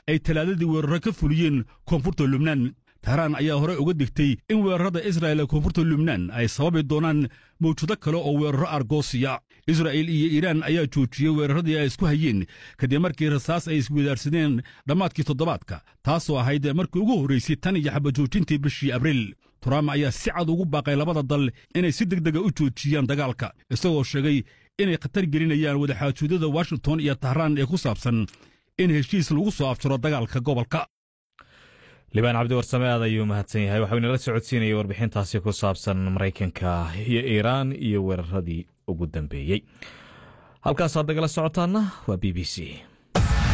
ay talaadadii weeraro ka fuliyeen koonfurta lubnaan tahraan ayaa horey uga digtay in weerarada israa'il ee koonfurta lubnaan ay sababi doonaan mawjado kale oo weeraro argoosiya israa'il iyo iiraan ayaa joojiyey weeraradii ay isku hayeen kadib markii rasaas ay iswadaarsadeen dhammaadkii toddobaadka taasoo ahayd markii ugu horraysay tan iyo xabajoojintii bishii abriil trump ayaa si cad ugu baaqay labada dal inay si deg dega u joojiyaan dagaalka isagoo sheegay inay khatar gelinayaan wadaxaajoodada washington iyo tahraan ee ku saabsan in heshiis lagu soo afjaro dagaalka gobolka libaan cabdiwarsame aad ayuu mahadsan yahay waxau inala socodsiinayay warbixintaasi ku saabsan maraykanka iyo iiraan iyo weeraradii ugu dambeeyey halkaasaad nagala socotaana waa b b c